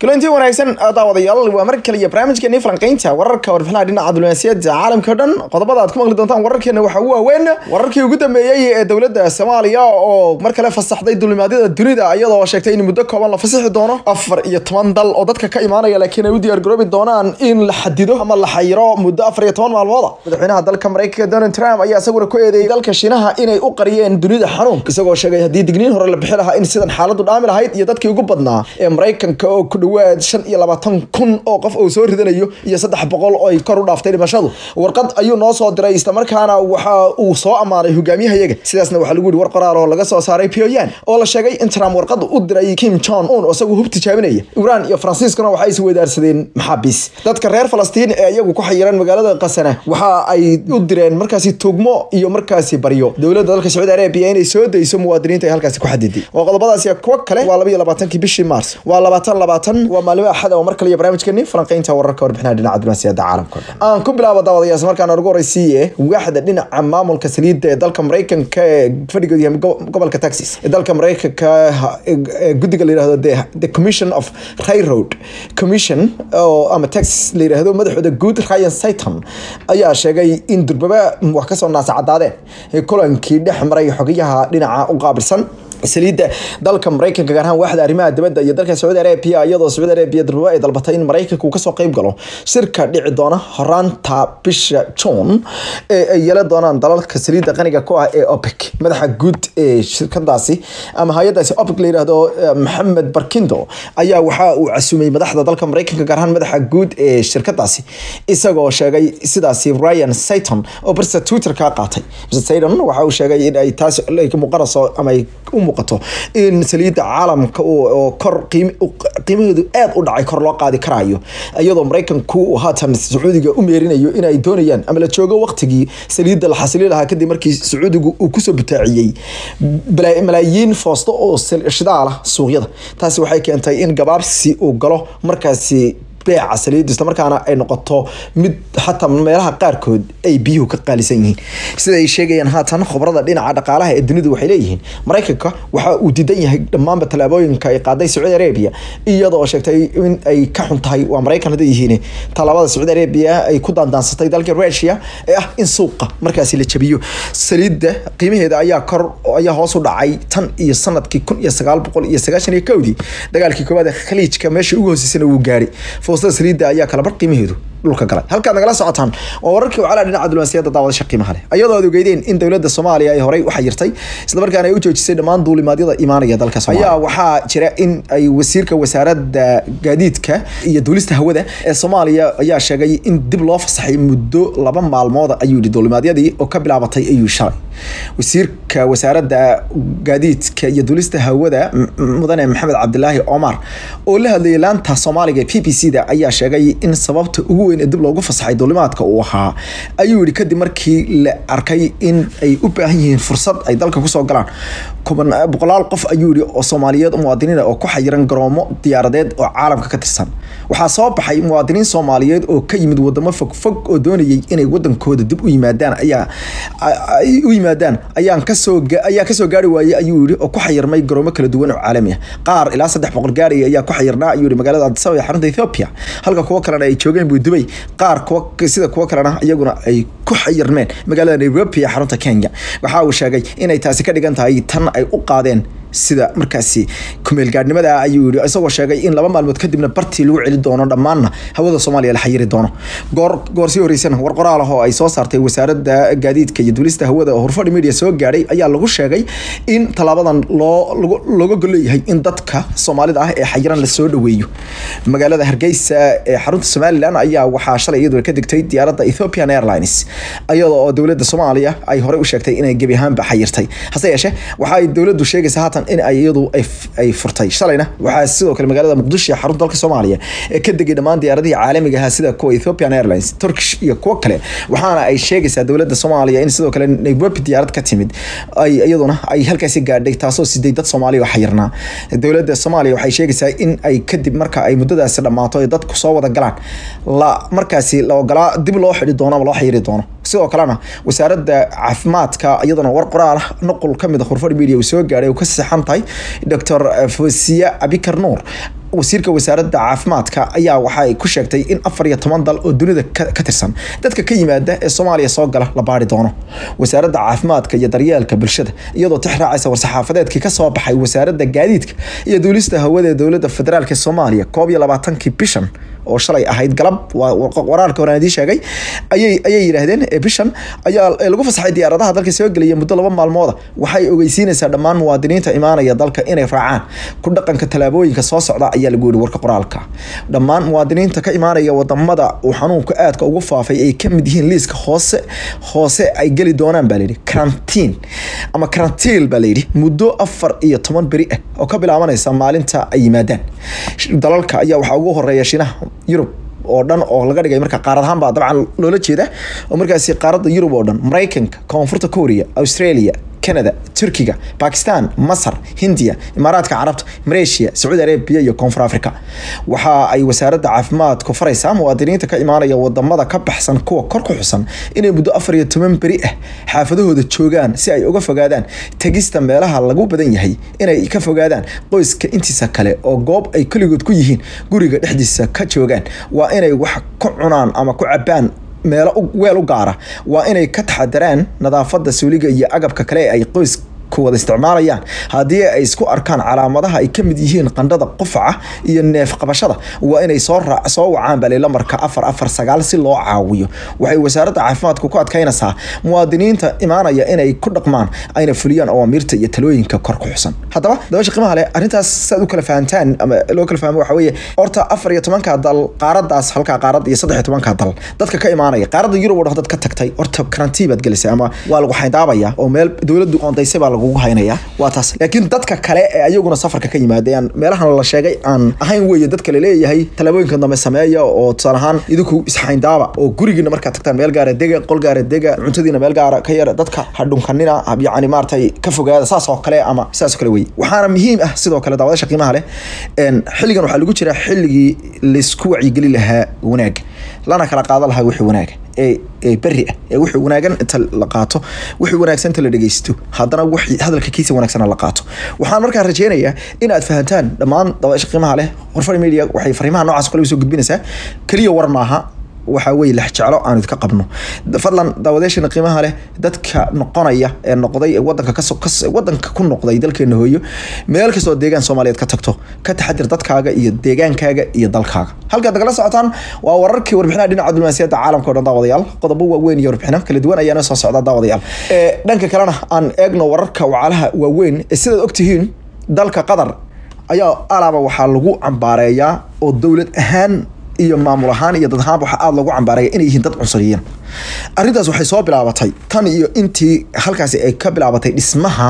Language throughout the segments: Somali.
kulanti wanaagsan daawadayaal waa mar kale iyo barnaamijkeeni falanqeynta wararka warbixinaha dhinaca diblomaasiyadda caalamka o dhan qodobada aad ku maqli doontaan wararkeena waxaa ugu waaweyn wararkii ugu dambeeyey ee dowladda soomaaliya oo mar kale fasaxday dulimaadyada dunida iyadoo sheegtay in muddo kooban la fasixi doono afar iyo toban dal oo dadka ka imaanaya laakiin ay u diyaargaroobi doonaan in la xadido ama la xayiro muddo afar iyo toban maalmooda madaxweynaha dalka mareykanka donald trump ayaa isaguna ku eedeeyay dalka shiinaha inay u qariyeen dunida xanuun isagoo sheegay haddii digniin hore la bixi lahaa in sidan xaaladu dhaami lahayd iyo dadkii ugu badnaa ee mareykanka oo ku dhawaad shan iyo labaatan kun oo qof uu soo ridanayo iyo saddex boqol oo ay kor u dhaaftay dhimashadu warqad ayuu noo soo diray islamarkaana waxa uu soo ammaanay hogaamiyahayaga sidaasna waxaa lagu yihi war qoraal oo laga soo saaray Pyongyang oo la sheegay in Trump warqad u diray Kim Jong Un oo isagu hub tijaabinaya Iran iyo Faransiiskana waxay is weydaarsadeen maxaabiis dadka reer Falastiin ee iyagu ku xayiran magaalada Qasana waxa ay u direen markaasi tugmo iyo markaasi baryo dowladda dalka Sacuudi Arabia inay soo dayso muwaadiniinta ay halkaasi ku xadiday oo qodobadaasi kuwa kale waa 22 bishii Mars waa 22 waa maalmo axad oo mar kale iyo barnaamijkeeni falanqeynta wararka warbixinaha dhinaca diblomaasiyadda caalamka aan ku bilaabo daawadayaal markaan ugu horeysiiye waaxda dhinaca maamulka saliidda ee dalka Mareykanka ee fadhigooda yahay gobolka Texas ee dalka Mareykanka guddiga la yiraahdo the commission of railroad commission oo ama Texas la yiraahdo madaxooda guud Ryan Satan ayaa sheegay in durbaba wax ka soo naasacadaadeen kulankii dhex maray xogayaha dhinaca u qaabilsan saliidda dalka mareykanka gaar ahaan waaxda arrimaha dibadda iyo dalka sacuudi arabia iyadoo sacuudi arabia durba ay dalbatay in mareykanka uu kasoo qeyb galo shirka dhici doona horaanta bisha june ee ay yeelan doonaan dalalka saliidda qaniga ku ah ee opec madaxa guud ee shirkadaasi ama hay-adaasi opec la yiraahdo maxamed barkindo ayaa waxa uu casumay madaxda dalka mareykanka gaar ahaan madaxa guud ee shirkadaasi isagoo sheegay sidaasi ryan sayton oo barsa twitter ka qaatay mr sayton waxa uu sheegay in ay taas muuqanayso ama ay u muuqato in saliidda caalamka oo kor qiimaheedu aad u dhacay kor loo qaadi karayo iyadoo mareykanku haatan sacuudiga u meerinayo in ay doonayaan ama la joogo waqtigii saliidda la xasili lahaa kadib markii sacuudigu uu kusoo butaaciyey malaayiin foosto oo shidaala suuqyada taasi waxay keentay in gabaabsi uu galo markaasi beeca saliidda islamarkaana ay noqoto mid xataa meelaha qaarkood ay biyuhu ka qaalisan yihiin sida ay sheegayaan haatan khobrada dhinaca dhaqaalaha ee dunidu waxay leeyihiin mareykanka waxa uu diidan yahay dhammaanba tallaabooyinka ay qaaday sacuudi arabia iyadoo sheegtay in ay ka xun tahay waa mareykan hadday yihiin tallaabada sacuudi arabia ay ku daandaansatay dalka rusia ee ah in suuqa markaasi la jabiyo saliidda qiimaheeda ayaa kor ayaa hoos u dhacay tan iyo sanadkii kun iyo sagaal boqol iyo sagaashan iyo kowdii dagaalkii koowaad ee khaliijka meesha ugu hooseysana wuu gaari foostada saliidda ayaa kala bar qiimaheedu dhulka galay halkaad nagala socotaan waa wararkii wacala dhinaca diblomaasiyadda daawadasha qiimaha leh iyadoo aad ogeydeen in dowladda soomaaliya ay horey u xayirtay islamarkaana ay u joojisay dhammaan duulimaadyada imaanaya dalka soomaaliya ayaa waxaa jira in ay wasiirka wasaaradda gaadiidka iyo duulista hawada ee soomaaliya ayaa sheegay in dib loo fasaxay muddo laba maalmooda ayuu yihi duulimaadyadii oo ka bilaabatay ayuu shalay wasiirka wasaaradda gaadiidka iyo duulista hawada mudane maxamed cabdilaahi omar oo la hadlayay laanta soomaaliga ee p b c da ayaa sheegay in sababta ugu weyn ee dib loogu fasaxay duulimaadka uu ahaa ayuu yihi kadib markii la arkay in ay u baahan yihiin fursad ay dalka kusoo galaan boqolaal qof ayuu yihi oo soomaaliyeed muwaadiniin oo ku xayiran garoomo diyaaradeed oo caalamka ka tirsan waxaa soo baxay muwaadiniin soomaaliyeed oo ka yimid wadamo fogfog oo doonayay inay wadankooda dib u yimaadaan ayaa u yimaadaan ayaan kasoo ayaa kasoo gaari waayey ayuu yihi oo ku xayirmay garoomo kala duwan oo caalami ah qaar ilaa saddex boqol gaaraya ayaa ku xayirnaa ayuu yihi magaalada addis ababa ee xarunta ethiopia halka kuwo kalena ay joogeen buu dubay qaar kuwa sida kuwo kalena iyaguna ay ku xayirmeen magaalada nairobi ee xarunta kenya waxa uu sheegay inay taasi ka dhigan tahay tan ay u qaadeen sida markaasi kumeelgaadhnimada ayuu yihi isagoo sheegay in laba maalmood kadibna bartii lagu celi doono dhammaanna hawada soomaaliya la xayiri doono goor goor sii horeysana war qoraal ah oo ay soo saartay wasaaradda gaadiidka iyo duulista hawada oo hurfadhi media soo gaadhay ayaa lagu sheegay in tallaabadan loo looga golleeyahay in dadka soomaalida ah ee xayiran la soo dhaweeyo magaalada hargeysa ee xarunta somalilan ayaa waxaa shalay iyaduna ka digtay diyaaradda ethiopian airlines iyadoo oo dowladda soomaaliya ay horey u sheegtay inay gebi ahaanba xayirtay hase yeeshee waxa ay dowladdu sheegaysa haatan in ay iyadu ay furtay shalayna waxaa sidoo kale magaalada muqdisho ee xarunta dalka soomaaliya ee ka degay dhammaan diyaaradihii caalamiga ahaa sida kuwa ethiopian airlines turkish iyo kuwo kale waxaana ay sheegaysaa dowladda soomaaliya in sidoo kale nairobi diyaarad ka timid ay iyaduna ay halkaasi gaadhay taasoo siday dad soomaaliya oo xayirnaa dowladda soomaaliya waxay sheegaysaa in ay kadib marka ay muddadaasi dhammaato ay dadku soo wada galaan la markaasi la ogolaa dib loo xidhi doono ama loo xayiri doono sidoo kalena wasaaradda caafimaadka iyaduna war qoraal ah nuqul ka mid a khurfadh media uu soo gaadhay uu ka saxan tahay doctor fosiya abikar nuur wasiirka wasaaradda caafimaadka ayaa waxaay ku sheegtay in afar iyo toban dal oo dunida ka tirsan dadka ka yimaada ee soomaaliya soo gala la baari doono wasaaradda caafimaadka iyo daryeelka bulshada iyadoo tix raacaysa war-saxaafadeedkii kasoo baxay wasaaradda gaadiidka iyo duulista hawada ee dowladda federaalk ee soomaaliya koob iyo labaatankii bishan oo shalay ahayd galab waraalka horaan idiin sheegay ayay ayay yidhaahdeen bishan ayaa lagu fasaxay diyaaradaha dalka soo gelaya muddo laba maalmooda waxay ogeysiinaysaa dhammaan muwaadiniinta imaanaya dalka inay raacaan ku dhaqanka tallaabooyinka soo socda ayaa lagu yihi warka qoraalka dhammaan muwaadiniinta ka imaanaya wadamada uu xanuunka aadka ugu faafay ay ka mid yihiin liiska hoose hoose ay geli doonaan baa layidhi karantiin ama karantiil baa layidhi muddo afar iyo toban beri ah oo ka bilaabanaysa maalinta ay yimaadaan dalalka ayaa waxaa ugu horeeya shinaha yurub oo dhan oo laga dhigay marka qaarad ahaan baa dabcan loola jeeda oo markaasi qaaradda yurub oo dhan maraykanka koonfurta korea australia canada turkiga bakistan masar hindiya imaaraadka carabta malaysia sacuudi arabia iyo koonfur africa waxa ay wasaaradda caafimaadku faraysaa muwaadiniinta ka imaanaya wadamada ka baxsan kuwa kor ku xusan inay muddo afar iyo toban beri ah xaafadahooda joogaan si ay uga fogaadaan tegista meelaha lagu badan yahay inay ka fogaadaan qoyska intiisa kale oo goob ay keligood ku yihiin guriga dhexdiisa ka joogaan waa inay wax ku cunaan ama ku cabaan meelo weel u gaara waa inay ka taxadaraan nadaafada suuliga iyo agabka kale ee ay qoys wada isticmaalayaan haddii ay isku arkaan calaamadaha ay kamid yihiin qandhada qufaca iyo neef qabashada waa inay soo soo wacaan bali lamarka afar afar sagaal si loo caawiyo waxay wasaaradda caafimaadku ku adkaynaysaa muwaadiniinta imaanaya inay ku dhaqmaan ayna fuliyaan awaamiirta iyo talooyinka kor ku xusan haddaba dabasha qiimaha leh arrintaas saad u kala fahantaan ama loo kala fahmo waxa weeye horta afar iyo tobanka dal qaaradaas halkaa qaarad iyo saddex iyo tobanka dal dadka ka imaanaya qaaradda yurub oo dad ka tagtay horta karantii baad gelisay ama waa lagu xayndaabaya oo meel dowladdu oondaysay baa lagu haynaya waa taas laakiin dadka kale ee ayaguna safarka ka yimaadeen meelahan la sheegay aan ahayn weeye dadka laleeyahay tallaabooyinka dambe sameeya oo tusaale ahaan idinku isxayndaaba oo gurigiina markaad tagtaan meel gaara dega qol gaara dega cuntadiina meel gaara ka yara dadka hadhunkanina yacni maaragtay ka fogaada saas oo kale ama saas oo kale weye waxaana muhiim ah sidoo kale daawadasha qiimaha leh xilligan waxaa lagu jiraa xilligii laisku wacyigeli lahaa wanaaga lana kala qaadan lahaa wixii wanaaga ee beri ah ee wixii wanaagan inta la qaato wixii wanaagsan inta la dhegeysto haddana wixii hadalka kiisa wanaagsan la qaato waxaan markaa rajeynayaa in aad fahantaan dhammaan dabaasha qiimaha leh horfar media waxay fariimaha noocaas kale soo gudbinaysaa keliya war maaha waxaa weye lex jeclo aan idka qabno fadlan daawadeeshana qiimaha leh dadka noqonaya ee noqday ee wadanka kaso wadanka ku noqday dalkeena hooyo meel kastoo deegaan soomaaliyeed ka tagto ka taxadir dadkaaga iyo deegaankaaga iyo dalkaaga halkaad nagala socotaan waa wararkii warbixinaha dhinaca diblomaasiyadda caalamka o dhan daawadayaal qodobo waaweyn iyo warbixino kala duwan ayaana soo socda daawadayaal dhanka kalena aan eegno wararka wacalaha waaweyn ee sidaad ogtihiin dalka qatar ayaa alaaba waxaa lagu cambaareeyaa oo dowlad ahaan iyo maamul ahaan iyo dad ahaan waxaa aada loogu cambaaraya inay yihiin dad cunsuriyiin arrintaas waxay soo bilaabatay tan iyo intii halkaasi ay ka bilaabatay dhismaha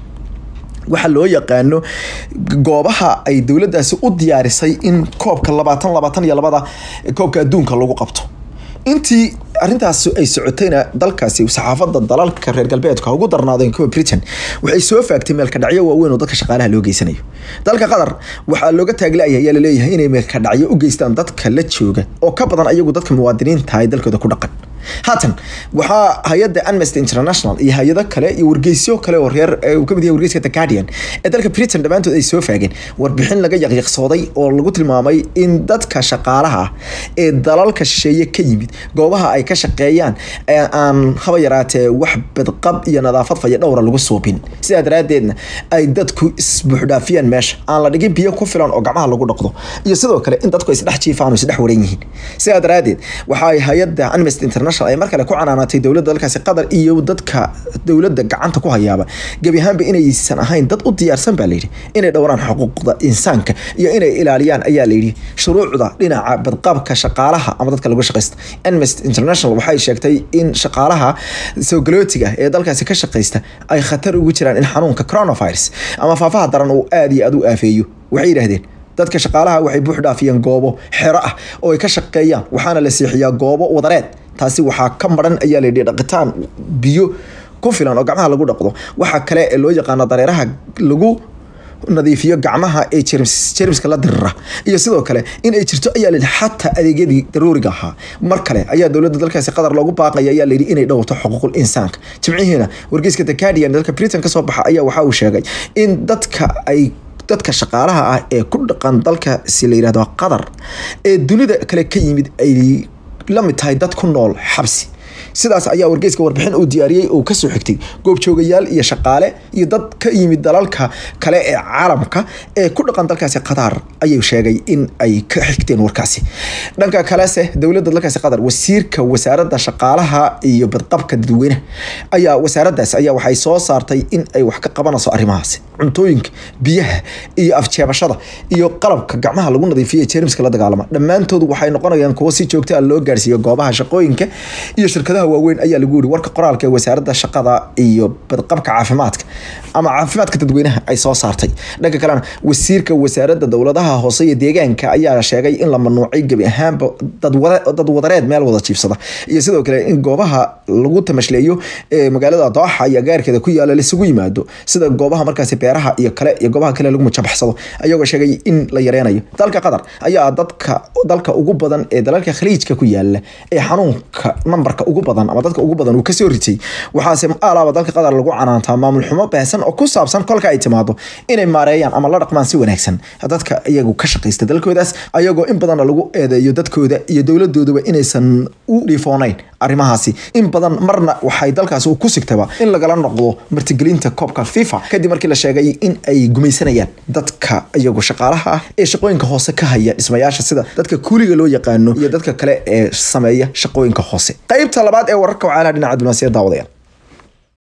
waxaa loo yaqaano goobaha ay dowladdaasi u diyaarisay in koobka labaatan labaatan iyo labada koobka adduunka lagu qabto intii arrintaas ay socotayna dalkaasi saxaafadda dalalka reer galbeedka ugu darnaadeen kuwa britain waxay soo faagtay meelkadhacyo waaweyn oo dadka shaqaalaha loo geysanayo dalka qatar waxaa looga taaglaaya ayaa laleeyahay inay meelkadhacyo u geystaan dadka la jooga oo ka badan ayagu dadka muwaadiniinta ay dalkooda ku dhaqan haatan waxaa hay-adda amnesty international iyo hay-ado kale iyo wargeysyo kale oo reer uu kamid yahay wargeyska the guardian ee dalka britain dhammaantood ay soo faageen warbixin laga yaqyaqsooday oo lagu tilmaamay in dadka shaqaalaha ah ee dalalka shisheeye ka yimid goobaha ay ka shaqeeyaan ee aan haba yaraatee wax badqab iyo nadaafad faya dhowra lagu suubin sidaa daraadeedna ay dadku isbuuxdhaafiyaan meesha aan la dhigin biyo ku filan oo gacmaha lagu dhaqdo iyo sidoo kale in dadku isdhex jiifaan oo isdhex waran yihiin sidaa daraadeed waxa ay hay-adda amnesty international ay mar kale ku canaanatay dowladda dalkaasi qatar iyo dadka dowladda gacanta ku hayaaba gebi ahaanba inaysan ahayn dad u diyaarsan baa layidhi inay dhowraan xuquuqda insaanka iyo inay ilaaliyaan ayaa layidhi shuruucda dhinaca badqabka shaqaalaha ama dadka lagu shaqaysta amnesty international waxay sheegtay in shaqaalaha soogalootiga ee dalkaasi ka shaqaysta ay khatar ugu jiraan in xanuunka coronavirus ama faafaha daran uu aada iyo aada u aafeeyo waxay yidhahdeen dadka shaqaalaha waxay buux dhaafiyeen goobo xero ah oo ay ka shaqeeyaan waxaana la seexiyaa goobo wadareed taasi waxaa ka maran ayaa layidhi dhaqitaan biyo ku filan oo gacmaha lagu dhaqdo waxaa kale ee loo yaqaano dareeraha lagu nadiifiyo gacmaha ee jermiska la dirira iyo sidoo kale in ay jirto ayaa layidhi xataa adeegyadii daruuriga ahaa mar kale ayaa dowladda dalkaasi qatar loogu baaqaya ayaa layidhi inay dhowrto xuquuqul insaanka jimcihiina wargeyska the guardian dalka britain kasoo baxa ayaa waxa uu sheegay in dadka ay dadka shaqaalaha ah ee ku dhaqan dalka si la yidhahdo qatar ee dunida kale ka yimid ay la mid tahay dad ku nool xabsi sidaas ayaa wargeyska warbixin uu diyaariyey uu kasoo xigtay goobjoogayaal iyo shaqaale iyo dad ka yimid dalalka kale ee caalamka ee ku dhaqan dalkaasi qatar ayuu sheegay in ay ka xigteen warkaasi dhanka kalese dowladda dalkaasi qatar wasiirka wasaaradda shaqaalaha iyo badqabka dadweynaha ayaa wasaaradaas ayaa waxay soo saartay in ay wax ka qabanayso arrimahaasi cuntooyinka biyaha iyo afjeebashada iyo qalabka gacmaha lagu nadiifiyo jeermiska la dagaalama dhammaantood waxay noqonayaan kuwo si joogta ah loo gaarsiiyo goobaha shaqooyinka iyo shirkadaha waaweyn ayaa lagu yiri warka qoraalka ee wasaaradda shaqada iyo badqabka caafimaadka ama caafimaadka dadweynaha ay soo saartay dhanka kalena wasiirka wasaaradda dowladaha hoose iyo deegaanka ayaa sheegay in la manuucay gebi ahaanba dad wadareed meel wada jiibsada iyo sidoo kale in goobaha lagu tamashleeyo ee magaalada dooxa iyo gaarkeeda ku yaala laisugu yimaado sida goobaha markaasi beeraha iyo kale iyo goobaha kale lagu mujabaxsado ayagoo sheegay in la yareynayo dalka qatar ayaa dadka dalka ugu badan ee dalalka khaliijka ku yaala ee xanuunka nambarka ugu badan ama dadka ugu badan uu kasoo ritay waxaase alaaba dalka qatar lagu canaantaa maamul xumo baahsan oo ku saabsan kolka ay timaado inay maareeyaan ama la dhaqmaan si wanaagsan dadka iyagu ka shaqaysta dalkoodaas ayagoo in badanna lagu eedeeyo dadkooda iyo dowladooduba inaysan u dhifoonayn arrimahaasi in badan marna waxay dalkaasi ku sigtaba in lagala noqdo martigelinta koobka fifa kadib markii la sheegay in ay gumaysanayaan dadka iyagu shaqaalaha ah ee shaqooyinka hoose ka haya dhismayaasha sida dadka kuuliga loo yaqaano iyo dadka kale ee sameeya shaqooyinka hoose qaybta labaad ee wararka wacaalaa dhinaca diblomaasiyadda daawadayaal